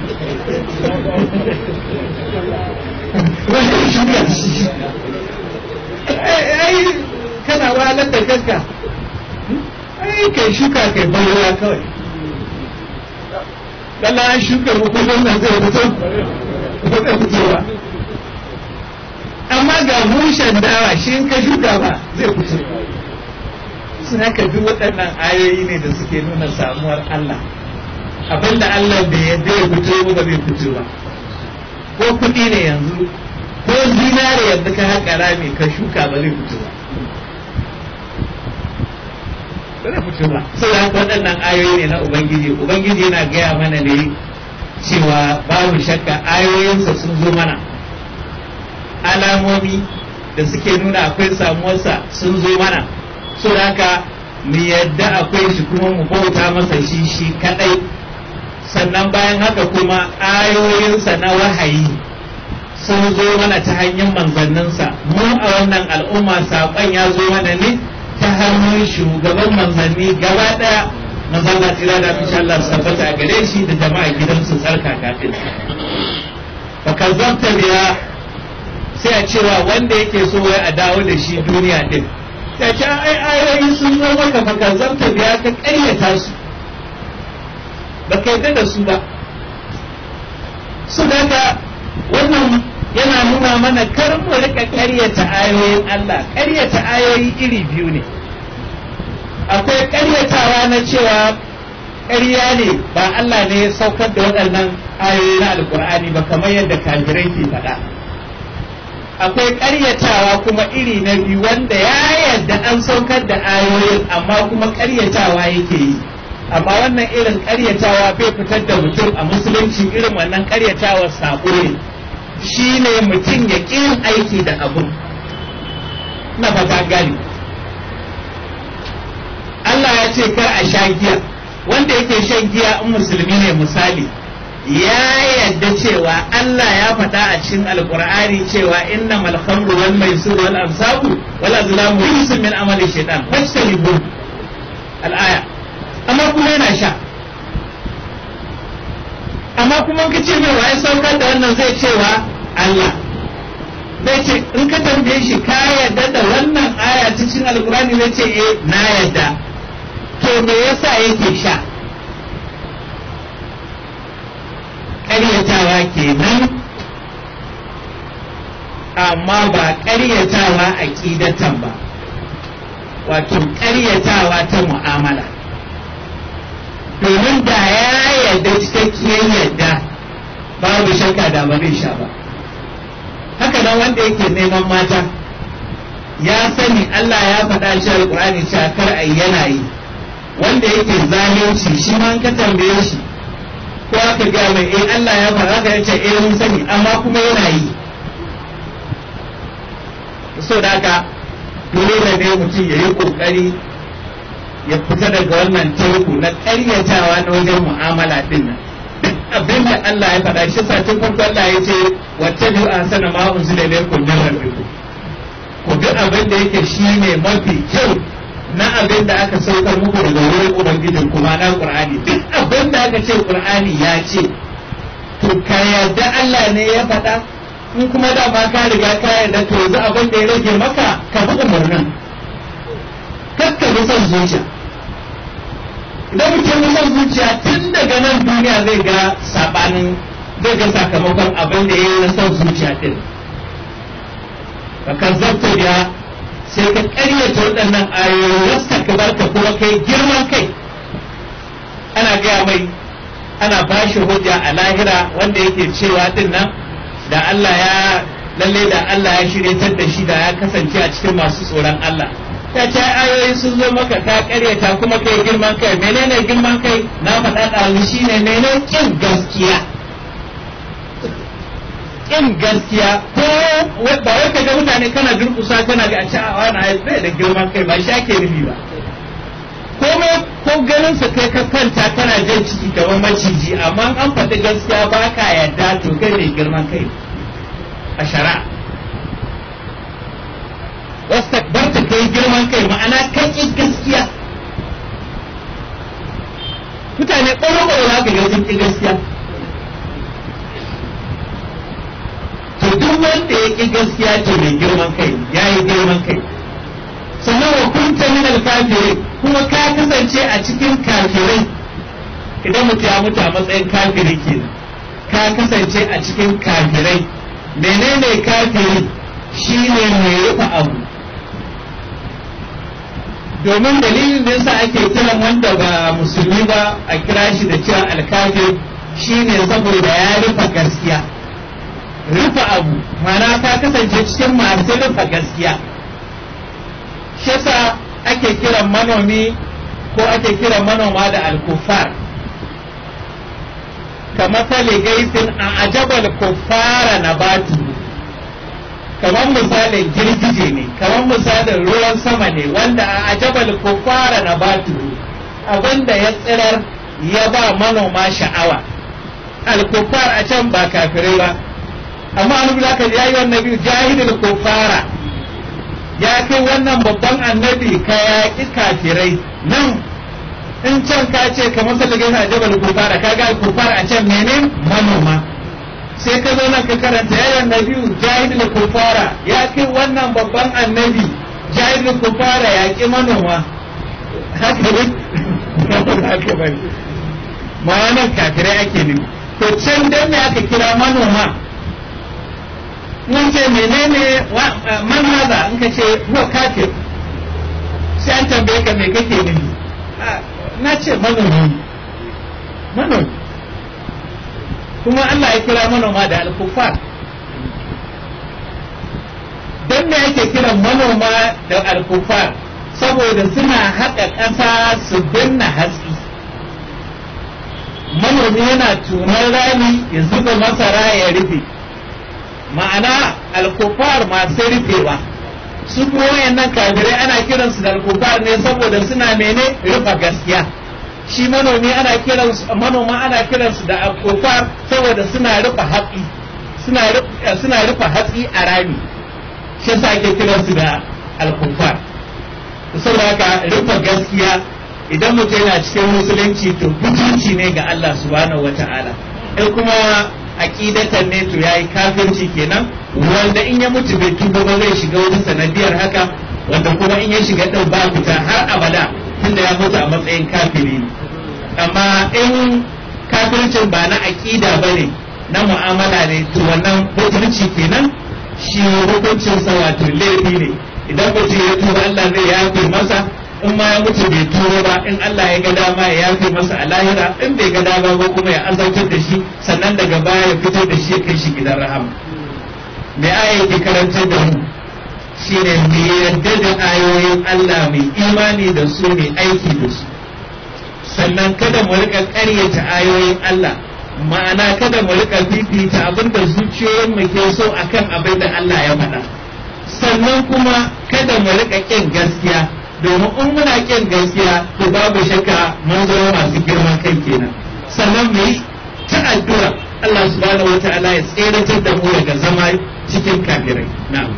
wani shuka shi ai kana wahalar da kanka ai kai shuka kai bayyana kawai kalla an shuka mukullin nan zai fito ba zai fito ba amma ga mushen dawa shi in ka shuka ba zai fito suna ka bi waɗannan ayoyi ne da suke nuna samuwar Allah abinda Allah bai yadda ya fito ba bai fito ba ko kuɗi ne yanzu ko zinare yanzu ka haƙa rami ka shuka ba zai fito ba ba zai fito ba sai da waɗannan ayoyi ne na ubangiji ubangiji yana gaya mana ne cewa babu shakka ayoyinsa sun zo mana alamomi da suke nuna akwai samuwarsa sun zo mana so haka mu yadda akwai shi kuma mu bauta masa shi shi kadai sannan bayan haka kuma ayoyinsa na wahayi sun zo mana ta hanyar manzanninsa mu a wannan al'umma saƙon ya zo mana ne ta hannun shugaban manzanni gaba ɗaya manzanna tira da insha Allah su tabbata a gare shi da jama'a gidansu tsarka kafin fa kazzabta biya sai a cewa wanda yake so wai a dawo da shi duniya din ya ce ai ayoyi sun zo maka fa kazzabta biya ka ƙaryata su ba ka yarda da su ba su daga wannan yana nuna mana kar mu rika ƙaryata ayoyin Allah ƙaryata ayoyi iri biyu ne akwai ƙaryatawa na cewa ƙarya ne ba Allah ne ya saukar da waɗannan ayoyi na alkur'ani ba kamar yadda kafirai ke faɗa akwai ƙaryatawa kuma iri na biyu wanda ya yarda an saukar da ayoyin amma kuma ƙaryatawa yake yi amma wannan irin ƙaryatawa bai fitar da mutum a musulunci irin wannan ƙaryatawa saƙo ne shi ne mutum ya ƙi aiki da abu na fata gani Allah ya ce kar a sha giya wanda yake shan giya in musulmi ne misali ya yadda cewa Allah ya faɗa a cikin alkur'ani cewa inna mal khamru wal maisir wal ansabu wal azlamu rijsun min amali shaytan fajtanibu al aya amma kuma yana sha amma kuma ka ce mai waye saukar da wannan zai cewa Allah zai ce in ka tambaye shi ka yadda da wannan aya cikin alkur'ani zai ce eh na yadda to me yasa yake sha ƙaryatawa kenan amma ba ƙaryatawa a ƙidatan ba wato ƙaryatawa ta mu'amala domin da ya yarda cikakkiyar yarda babu shakka da ba zai sha ba haka nan wanda yake neman mata ya sani Allah ya faɗa shi alƙur'ani cewa kar a yana yi wanda yake zalunci shi ma ka tambaye shi ko aka ga mai eh Allah ya faɗa ka yace eh mun sani amma kuma yana yi so da haka dole ne mutum ya yi ƙoƙari ya fita daga wannan teku na ƙaryatawa na wajen mu'amala din nan abin da Allah ya faɗa shi sa tun farko Allah ya ce wattabi'u ahsana ma unzila ilaykum min rabbikum ku bi abin da yake shine mafi kyau na abin da aka saukar muku daga wurin ubangijin kuma na Qur'ani duk abin da aka ce Qur'ani ya ce to ka yarda Allah ne ya faɗa in kuma da ma ka riga ka yarda to yanzu abin da ya rage maka ka bi umarnin kakka bi son zuciya idan mutum ya son zuciya tun daga nan duniya zai ga sabanin zai ga sakamakon abin da ya yi na son zuciya din ka kazzabta ya sai ka karyata waɗannan ayoyi wasta ka bar ka kuma kai girman kai ana gaya mai ana ba shi hujja a lahira wanda yake cewa din nan da Allah ya lalle da Allah ya shiryatar da shi da ya kasance a cikin masu tsoron Allah ta ce ayoyi sun zo maka ka karyata kuma kai girman kai menene girman kai na faɗa ɗazu shine menene kin gaskiya kin gaskiya ko ba wai ka ga mutane kana durƙusa kana ga a ce a wani ayi bai da girman kai ba shi ake nufi ba komai ko ganin su kai ka kanta kana jan ciki kamar maciji amma an faɗi gaskiya ba ka yarda to kai ne girman kai a shari'a wastakbarta kai girman kai ma'ana kai ƙi gaskiya mutane ɓaro-ɓaro za ka ga sun ƙi gaskiya to duk wanda ya ƙi gaskiya to mai girman kai ya yi girman kai sannan wa kunta min alkafirai kuma ka kasance a cikin kafirai idan mutum ya mutu a matsayin kafiri kenan ka kasance a cikin kafirai menene kafiri shine mai rufe abu domin dalilin da yasa ake kiran wanda ba musulmi ba a kira shi da cewa alkafir shine saboda ya rufe gaskiya rufe abu mana ka kasance cikin masu rufe gaskiya shi yasa ake kiran manomi ko ake kiran manoma da alkufar kamar sale gaisin a ajabal kuffara na batu kamar misalin girgije ne kamar misalin ruwan sama ne wanda a ajabal kuffara na batu abinda ya tsirar ya ba manoma sha'awa alkufar a can ba kafirai ba amma an da ka yayi wannan biyu jahilul kuffara ya kai wannan babban annabi ka yaƙi kafirai nan in can ka ce kamar salligin a jabal kufara ka ga kufara a can mene manoma sai ka zo nan ka karanta yayin nabiyu jahilul kufara ya kai wannan babban annabi jahilul kufara ya ki manoma haka ne haka bane ma'anar kafirai ake nufi to can dan me aka kira manoma in ce menene man haza in ka ce huwa kafir sai an tambaye ka me kake nufi na ce manomi manomi kuma Allah ya kira manoma da alkufar don me yake kiran manoma da alkufar saboda suna haƙa ƙasa su binne hatsi manomi yana tunar rami ya zuba masara ya rufe ma'ana alkufar masu rufewa su kuma wayannan kafirai ana kiransu da alkufar ne saboda suna mene rufe gaskiya shi manomi ana kiransu manoma ana kiransu da alkufar saboda suna rufe hatsi suna rufe hatsi a rami shi yasa ake kiransu da alkufar saboda haka rufe gaskiya idan mutum yana cikin musulunci to butunci ne ga Allah subhanahu wata'ala in kuma aqidatan ne to yayi kafirci kenan wanda in ya mutu bai tuba ba zai shiga wata sanadiyar haka wanda kuma in ya shiga din ba fita har abada tunda ya mutu a matsayin kafiri amma in kafircin ba na aqida bane na mu'amala ne to wannan mutunci kenan shi hukuncin sa wato laifi ne idan mutum ya tuba Allah zai yafe masa in ma ya mutu bai turo ba in Allah ya ga dama ya yafe masa a lahira in bai ga dama ba kuma ya azautar da shi sannan daga baya ya fitar da shi ya kai shi gidan rahama me aya yake karantar da mu shine mu yarda da ayoyin Allah mai imani da su mai aiki da su sannan kada mu rika ƙaryata ayoyin Allah ma'ana kada mu rika fifita abinda zuciyoyin mu ke so akan abin da Allah ya faɗa sannan kuma kada mu rika ƙin gaskiya domin in muna ƙin gaskiya to babu shakka mun zama masu girman kai kenan sannan mu yi ta addu'a Allah subhanahu wata'ala ya tseratar da mu daga zama cikin kafirai na'am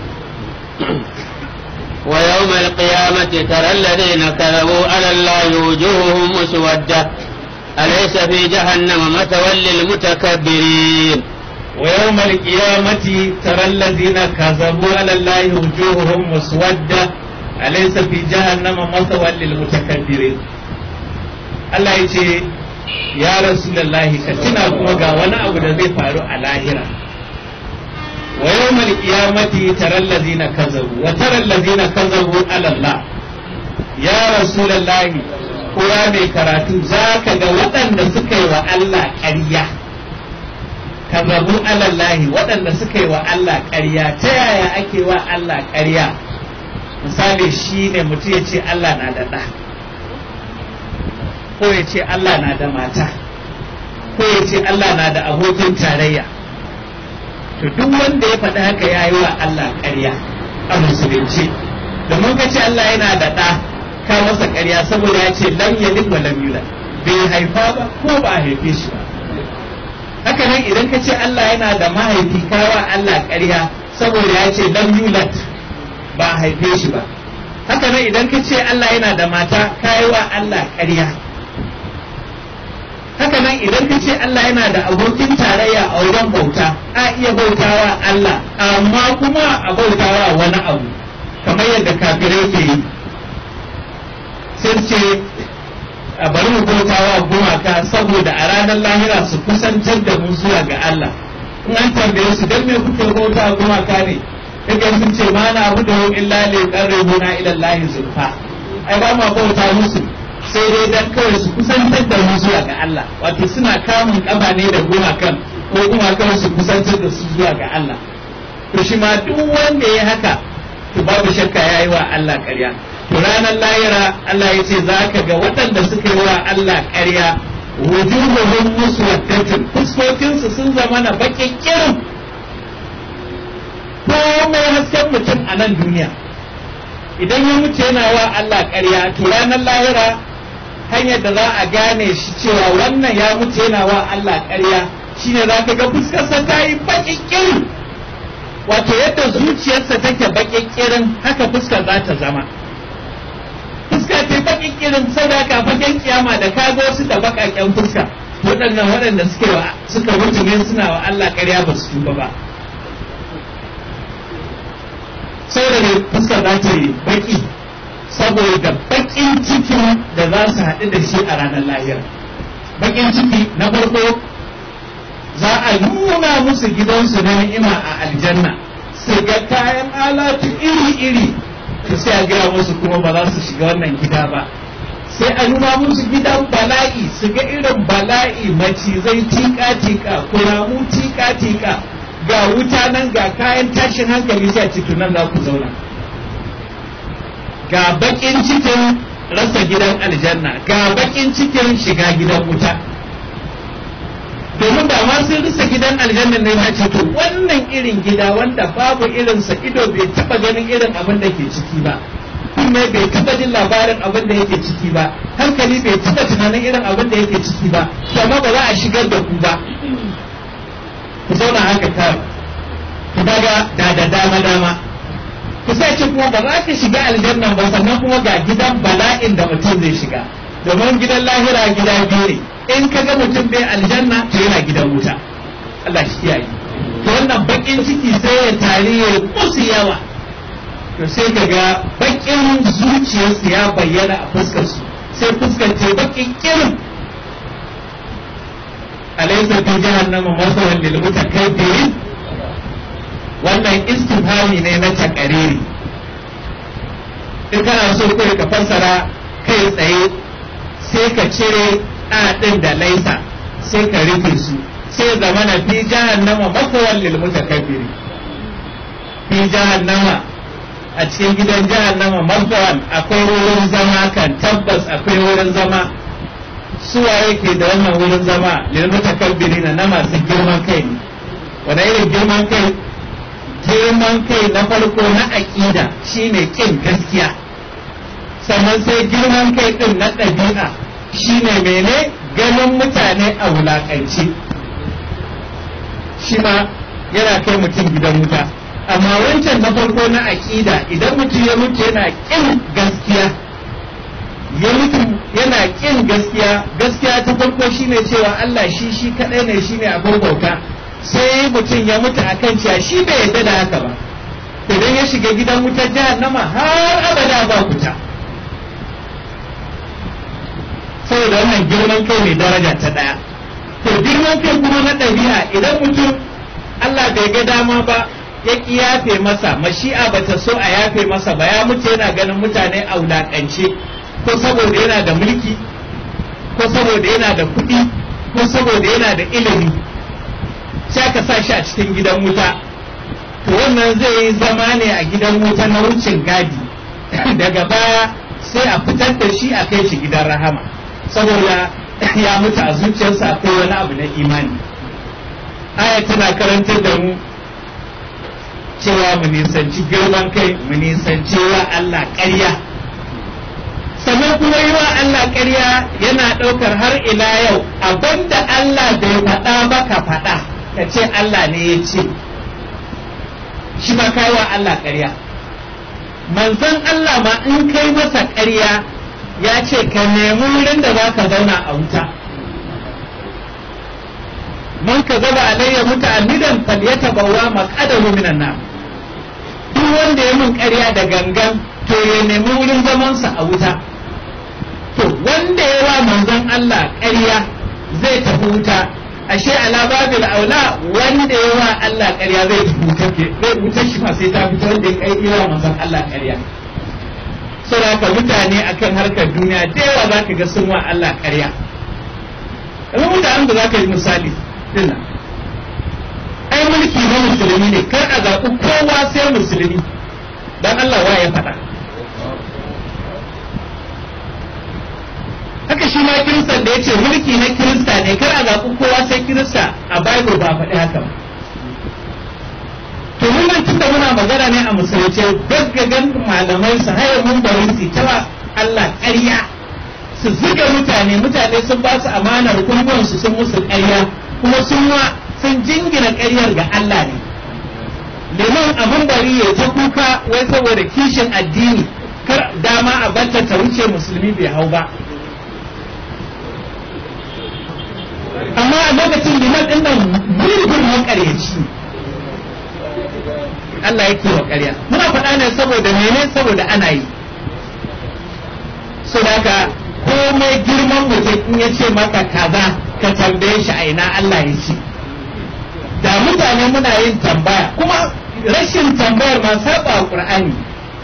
ويوم القيامة ترى الذين كذبوا على الله وجوههم مسودة أليس في جهنم مثوى للمتكبرين ويوم القيامة ترى الذين كذبوا على الله وجوههم مسودة أليس في جهنم مثوى للمتكبرين Allah ya ce ya Rasulullahi ka tuna kuma ga wani abu da zai faru a lahira wa yawmal qiyamati taral ladina kazabu wa taral ladina kazabu ala Allah ya Rasulullahi ko ya mai karatu zaka ga waɗanda suka yi wa Allah ƙarya kazabu ala Allah waɗanda suka yi wa Allah ƙarya ta yaya ake wa Allah ƙarya misali shine mutum ya ce Allah na da ɗa ko ya ce Allah na da mata ko ya ce Allah na da abokin tarayya to duk wanda ya faɗi haka ya yi wa Allah ƙarya a musulunci domin ka ce Allah yana da ɗa ka masa ƙarya saboda ya ce lam yalid wa lam yulad bai haifa ba ko ba a haife shi ba haka nan idan ka ce Allah yana da mahaifi ka wa Allah ƙarya saboda ya ce lam yulad ba a haife shi ba haka nan idan ka ce Allah yana da mata ka yi wa Allah ƙarya haka nan idan ka ce Allah yana da abokin tarayya a wajen bauta a iya bautawa Allah amma kuma a bautawa wani abu kamar yadda kafirai ke yi sun ce a bari mu bautawa gumaka saboda a ranar lahira su kusantar da mu zuwa ga Allah in an tambaye su dan me kuke bautawa gumaka ne kaga sun ce ma na abu da illa li qarribuna ila Allah zulfa ai ba ma bauta musu sai dai dan kawai su kusantar da mu zuwa ga Allah wato suna kamun kafa ne da gumakan ko gumakan su kusantar da su zuwa ga Allah to shi ma duk wanda ya haka to babu shakka yayi wa Allah ƙarya to ranar lahira Allah ya ce za ka ga waɗanda suka yi wa Allah ƙarya wujuhuhum muswaddatun fuskokinsu sun zama na baƙin kirin komai hasken mutum a nan duniya idan ya mutu yana wa Allah ƙarya to ranar lahira hanyar da za a gane shi cewa wannan ya mutu yana wa Allah ƙarya shine za ka ga fuskarsa ta yi baƙin kirin wato yadda zuciyarsa take baƙin kirin haka fuskar za ta zama fuska ta yi baƙin kirin sadaka baƙin kiyama da ka ga wasu da baƙaƙen fuska waɗannan waɗanda suke wa suka mutu ne suna wa Allah ƙarya ba su tuba ba saboda ne fuska za ta yi baƙi saboda baƙin cikin da za su haɗu da shi a ranar lahira baƙin ciki na farko za a nuna musu gidansu na ni'ima a aljanna su ga kayan alatu iri-iri to sai a gaya musu kuma ba za su shiga wannan gida ba sai a nuna musu gidan bala'i su ga irin bala'i macizai tika-tika kuramu tika-tika ga wuta nan ga kayan tashin hankali sai a cikin nan za ku zauna ga bakin cikin rasa gidan aljanna ga bakin cikin shiga gidan wuta domin da ma sun rasa gidan aljanna ne ma ce to wannan irin gida wanda babu irinsa ido bai taba ganin irin abin da ke ciki ba kunne bai taba jin labarin abin da yake ciki ba hankali bai taba tunanin irin abin da yake ciki ba amma ba za a shigar da ku ba ku zauna haka ta ku daga da da dama dama ku sai ce kuma ba za ka shiga aljannan ba sannan kuma ga gidan bala'in da mutum zai shiga domin gidan lahira gida biyu ne in ka ga mutum bai aljanna to yana gidan wuta Allah shi kiyaye to wannan bakin ciki sai ya tare ya musu yawa to sai ka ga bakin zuciyarsu ya bayyana a fuskar su sai fuskar ce bakin kirin alaysa fi jahannama masawan lil mutakabbirin wannan istifhami ne na takariri in kana so kai ka fassara kai tsaye sai ka cire a ɗin da laisa sai ka rufe su sai zama na fi jahannama makawar lil mutakabbiri fi jahannama a cikin gidan jahannama makawar akwai wurin zama kan tabbas akwai wurin zama suwa yake da wannan wurin zama lil mutakabbiri na masu girman kai ne wanda irin girman kai girman kai na farko na aƙida shine kin gaskiya sannan sai girman kai ɗin na ɗabi'a shine mene ganin mutane a wulaƙance shi ma yana kai mutum gidan wuta amma wancan na farko na aƙida idan mutum ya mutu yana ƙin gaskiya ya mutu yana ƙin gaskiya gaskiya ta farko shine cewa Allah shi shi kaɗai ne shine abin bauta sai mutum ya mutu akan cewa shi bai yarda da haka ba idan ya shiga gidan wutar jahannama har abada ba kuta saboda wannan girman kai mai daraja ta ɗaya to girman kai kuma na ɗabi'a idan mutum Allah bai ga dama ba ya ƙi yafe masa mashi'a bata so a yafe masa ba ya mutu yana ganin mutane a wulaƙance ko saboda yana da mulki ko saboda yana da kuɗi ko saboda yana da ilimi sai aka sa shi a cikin gidan wuta to wannan zai yi zama ne a gidan wuta na wucin gadi daga baya sai a fitar da shi a kai shi gidan rahama saboda ya mutu a zuciyarsa akwai wani abu na imani aya tana karantar da mu cewa mu nisanci girman kai mu nisanci wa Allah ƙarya sannan kuma yi wa Allah ƙarya yana ɗaukar har ila yau abinda Allah bai faɗa ba ka faɗa ka ce Allah ne ya ce shi ma kai wa Allah ƙarya manzon Allah ma in kai masa ƙarya ya ce ka nemi wurin da za ka zauna a wuta man ka zaba alayya muta'ammidan falyatabawa maqadahu minan nar duk wanda ya mun ƙarya da gangan to ya nemi wurin zamansa a wuta to wanda ya wa manzon Allah ƙarya zai tafi wuta ashe ala babil aula wanda ya wa Allah ƙarya zai tafi wuta ke zai wuta shi ma sai ta fito wanda ya kai wa manzon Allah ƙarya saboda mutane akan harkar duniya da yawa za ka ga sun wa Allah ƙarya kamar mutanen da za ka yi misali dinnan ai mulki na musulmi ne kar a zaɓi kowa sai musulmi dan Allah wa ya faɗa haka shi ma kiristan da ya ce mulki na kirista ne kar a zaɓi kowa sai kirista a bible ba faɗi haka ba to mun nan tunda muna magana ne a musulunci gaggagan malamai su haya mun bari su ta Allah ƙarya su zuga mutane mutane sun ba su amanar kungon su sun musu ƙarya kuma sun wa sun jingina ƙaryar ga Allah ne liman abin bari ya ta kuka wai saboda kishin addini kar dama a banta ta wuce musulmi bai hau ba amma a lokacin liman ɗin nan mulkin makaryaci Allah yake wa ƙarya muna faɗa ne saboda mene saboda ana yi so daga komai girman mutum in ya ce maka kaza ka tambaye shi a ina Allah ya ce da mutane muna yin tambaya kuma rashin tambayar ma saba Qur'ani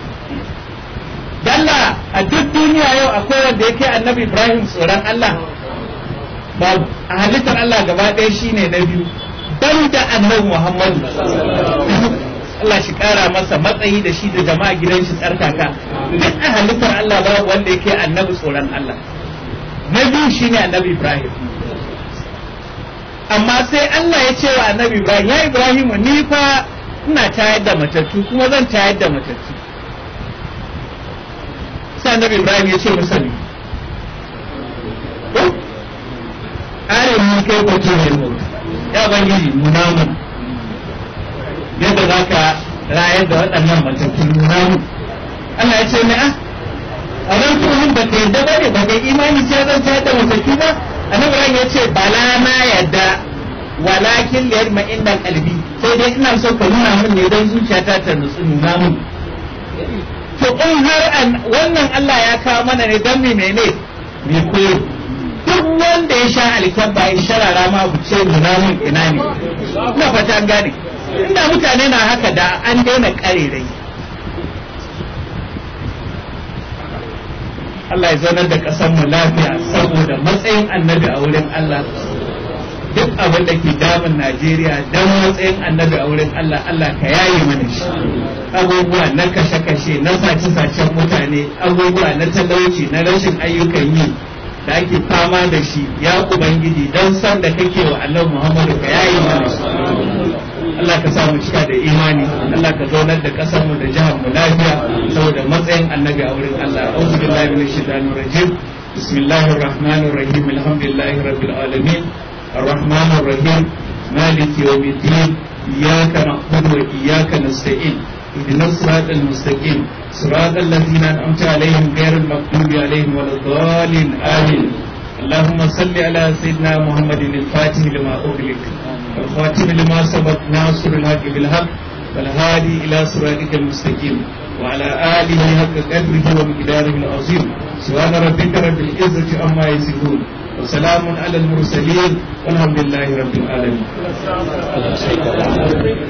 dalla a duk duniya yau akwai wanda yake annabi Ibrahim tsoron Allah babu a halittar Allah gaba ɗaya shine na biyu dan da annabi Muhammadu Allah shi kara masa matsayi da shi da jama'a gidan shi tsarkaka duk a halittar Allah babu wanda yake annabi tsoron Allah na biyu shine annabi Ibrahim amma sai Allah ya ce wa annabi Ibrahim ya Ibrahim ni fa ina tayar da matattu kuma zan tayar da matattu sai annabi Ibrahim ya ce masa ne ayin mun kai kwato ne mu ya bangiji nuna mu yadda za ka rayar da waɗannan matattu nuna mu Allah ya ce ne ah a ran tuhun ba ka yadda ba ne ba ka imani sai zan tayar da matattu ba annabi ya ce bala na yadda walakin liyar ma inda kalbi sai dai ina so ka nuna min ne don zuciyata ta nutsu nuna min to in har wannan Allah ya kawo mana ne don me mene me koyo duk wanda ya sha alkyabba ya sharara ma ku ce nuna min ina ne ina fata an gane inda mutane na haka da an daina karerai Allah ya zaunar da ƙasar mu lafiya saboda matsayin annabi a wurin Allah duk abin da ke damun Najeriya dan matsayin annabi a wurin Allah Allah ka yaye mana shi abubuwa na kashe-kashe na sace-sacen mutane abubuwa na talauci na rashin ayyukan yi da ake fama da shi ya ubangiji don san da kake wa annabi Muhammadu ka yaye mana shi Allah ka sa mu cika da imani Allah ka zaunar da kasar mu da jihar mu lafiya saboda matsayin annabi a wurin Allah a'udhu billahi minash shaitanir rajim bismillahir rahmanir rahim alhamdulillahi rabbil alamin الرحمن الرحيم مالك يوم الدين إياك نعبد وإياك نستعين اهدنا الصراط المستقيم صراط الذين أنعمت عليهم غير المغضوب عليهم ولا الضالين آمين اللهم صل على سيدنا محمد الفاتح لما أغلق والخاتم لما سبق ناصر الحق بالحق والهادي إلى صراطك المستقيم وعلى آله حق قدره ومقداره العظيم سبحان ربك رب العزة عما يصفون وسلام على المرسلين والحمد لله رب العالمين